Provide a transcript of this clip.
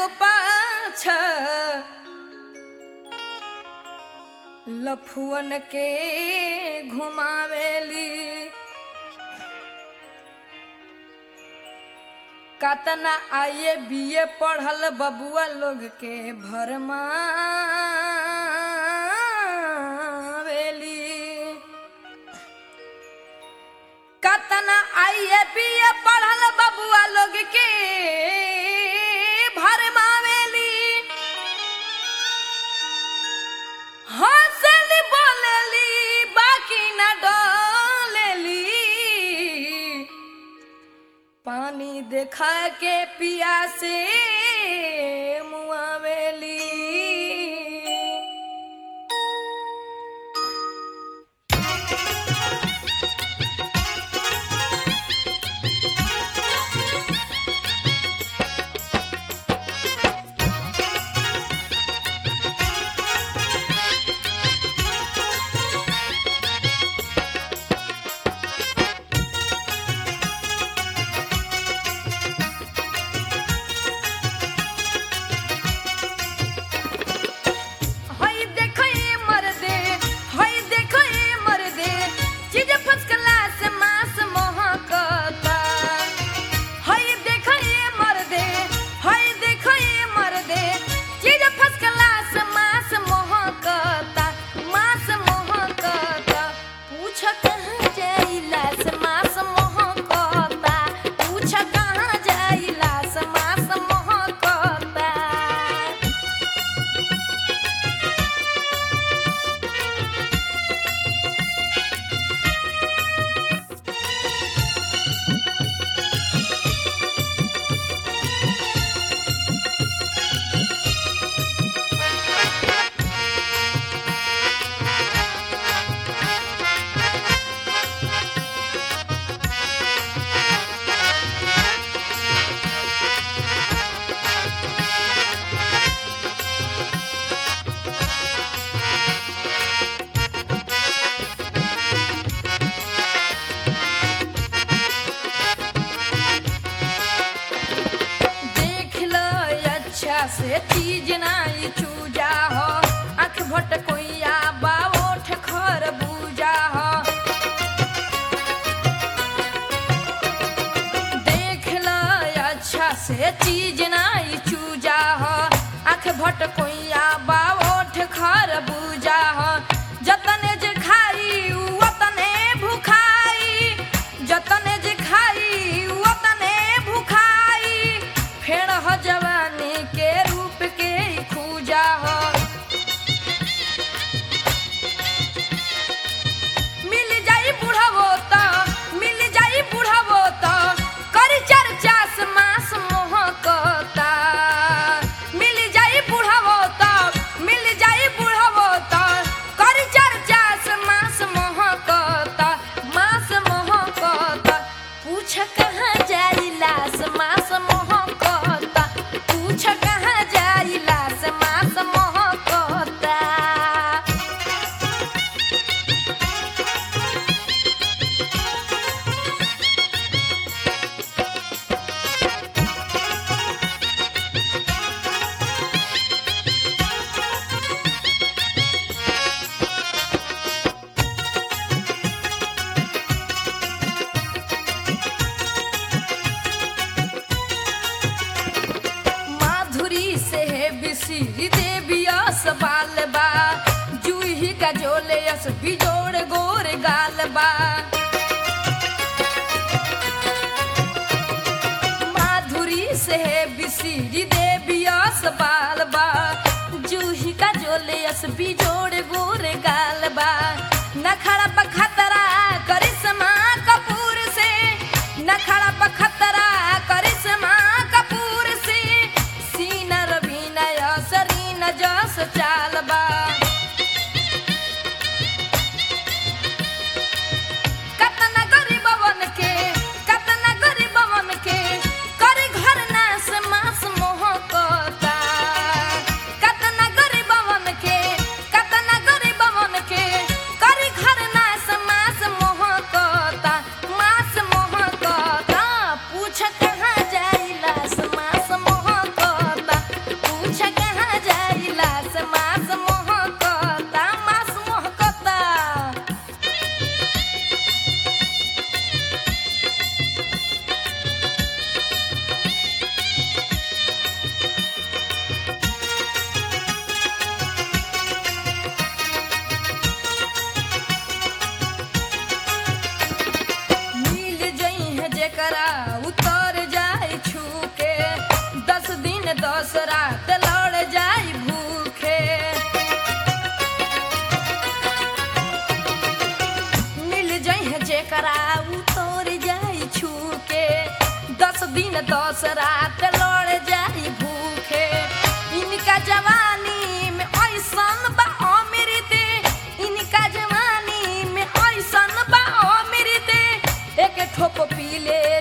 पाछ लफुअन के घुमावेली कतना आइए बीए पढ़ल बबुआ लोग के भरमावेली कतना आइए बीए पढ़ल बबुआ लोग के भरमावेली हंसली बोलेली बाकी न डोलेली पानी देखा के पिया से मुआवेली हई देखो ये मर्दे हई देखो ये मर्दे चीज फर्स्ट क्लास मास महकता हई देखो ये मर्दे हई देखो ये मर्दे चीज फर्स्ट क्लास मास महकता मास महकता पूछ कहाँ जाइला से मास महकता पूछ कहाँ जाइला से मास महकता देख लो अच्छा से चीज नाई चूजा हो आंख भट कोइया बा ओठ खर बूजा हो देख लो अच्छा से चीज नाई चूजा हो आंख भट कोइया बा ओठ खर बूजा हो जतने जे खाई वतने भुखाई जतने जे खाई वतने भुखाई फेड़ हो जवानी के रूप के खूजा हो मिल जाई बुढ़ावो त मिल जाई बुढ़ावो त करी चर्चा से मास मोहकता मिल जाई बुढ़ावो त मिल जाई बुढ़ावो त करी चर्चा से मास मोहकता मास मोहकता पूछ कहाँ जाइला से मास मोहकता पूछ कहाँ जाइला से मास मोहकता माधुरी से है बिसिरी देवी बाल बा जूही का जोले अस बिजोड़ गोर गाल बा माधुरी से है बिसिरी देवी बाल बा जूही का जोले अस बिजोड़ गोर गाल बा नखरा पखतरा करिश्मा कपूर से नखरा पखतरा करिश्मा कपूर से सीना रवीना सरीना जस चाल बा जेकरा उतर जाई छूके दस दिन दस रात लड़ जाई भूखे इनका जवानी में ऐसन बा अमृत इनका जवानी में ऐसन बा अमृत एक ठोप पी ले